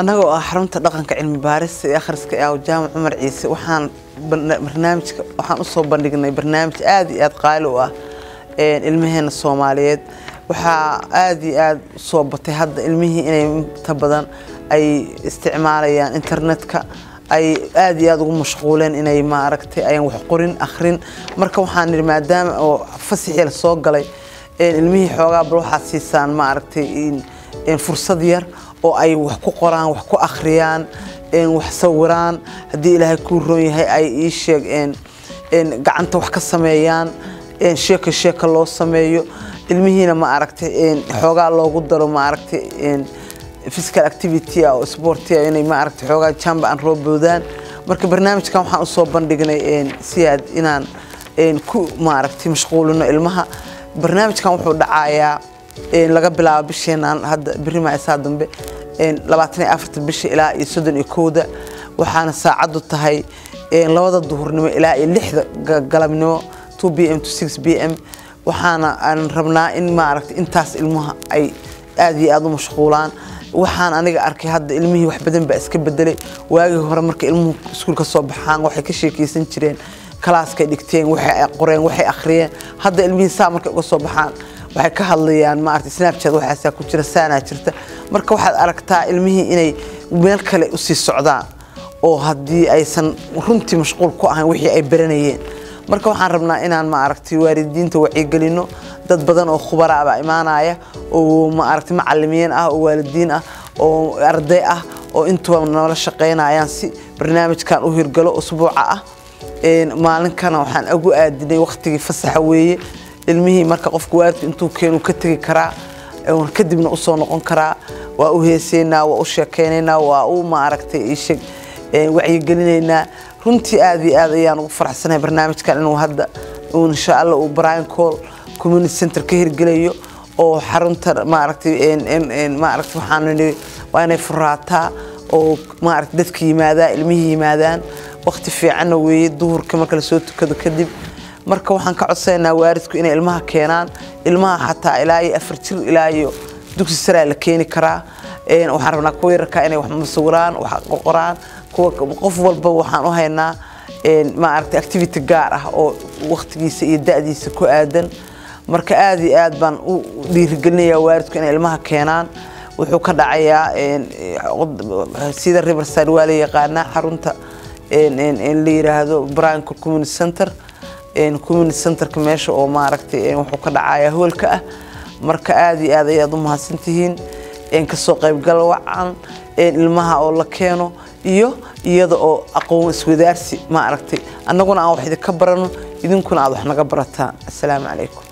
annagoo ah xarunta dhaqanka cilmi baarista ee akhriska ee jaamac cumar ciise waxaan barnaamijka waxaan usoo bandhignay barnaamij aad iyo aad qaali u ah ilmaheena soomaaliyeed waxaa aad iyo aad soo batay hadda ilmihii inay inta badan ay isticmaalayaan internetka ay aad iyo aad ugu mashquuleen inay maaragtay ayaan wax qorin akhrin marka waxaan nidhi maadaama oo fasixii la soo galay ilmihii xoogaa bal waxaad siisaan maaragtay fursad yar oo ay wax ku qoraan wax ku akhriyaan wax sawiraan haddii ilaahay kuu roon yahay ay ii sheeg gacanta wax ka sameeyaan sheeka sheeka loo sameeyo ilmihiina ma aragtay xoogaa loogu daro ma aragtay physical activity oo sportia inay ma aragtay xoogaa jamba aan rooboodaan marka barnaamijkan waxaan usoo bandhignay si aad inaan ku ma aragtay mashquulino ilmaha barnaamijkan wuxuu dhacayaa laga bilaabo bisheenaan hadda berri maasaa dambe labaatan iyo afarta bisha ilaa iyo soddon iyo kowda waxaana saacaddu tahay labada duhurnimo ilaa iyo lixda galabnimo two b m to six b m waxaana aan rabnaa in maaragtay intaas ilmaha ay aad iyo aada u mashquulaan waxaan aniga arkay hadda ilmihii wax badan baa iska bedelay waagii hore marka ilmuhu iskuul ka soo baxaan waxay ka sheekeysan jireen kalaaskay dhigteen waxay qoreen waxay akhriyeen hadda ilmihii saa markay uga soo baxaan waxay ka hadlayaan maaragtay snapchat waxaasaa ku jira saanaa jirta marka waxaad aragtaa ilmihii inay meel kale usii socdaan oo haddii aysan runtii mashquul ku ahayn wixii ay baranayeen marka waxaan rabnaa inaan maaragtay waalidiinta wacyigelino dad badan oo khubaraa baa imaanaya oo maaragtay macalimiin ah oo waalidiin ah oo arday ah oo intuba nala shaqaynayaan si barnaamijkan u hirgalo usbuuca ah maalinkana waxaan ugu aadinay waqtigii fasaxa weeye ilmihii marka qofka waalidku intuu keenu ka tegi karaa kadibna usoo noqon karaa waa u heeseynaa waa u sheekeynaynaa waa u maaragtay isheg wacyigelinaynaa runtii aad iyo aad ayaan ugu faraxsanahay barnaamijkan inuu hadda insha allah uu brian call community center ka hirgelayo oo xarunta maaragtay maaragtay waxaan nidhi waa inay furaataa oo maaragtay dadka yimaadaa ilmihii yimaadaan waqti fiicanna weeye duhurka marka lasoo tukado kadib marka waxaan ka codsanaynaa waalidku inay ilmaha keenaan ilmaha xataa ilaa iyo afar jir ilaa iyo dugsi saraa la keeni karaa waxaan rabnaa kuwa yararkaa inay wax masawiraan wax qorqoraan kuwa qof walba waxaan u haynaa maaragtay activity gaar ah oo waqtigiisa iyo da'diisa ku aadan marka aad iyo aad baan u dhiirigelinayaa waalidku inay ilmaha keenaan wuxuu ka dhacayaa sida riverside waa la yaqaanaa xarunta la yiraahdo branco community center community centerka meesha oo maaragtay wuxuu ka dhacayaa hoolka ah marka aad iyo aad ayaad u mahadsantihiin kasoo qaybgal wacan ilmaha oo la keeno iyo iyada oo aqoon iswadaarsi ma aragtay annaguna aan wax idinka barano idinkuna aad wax naga barataan assalaamu calaykum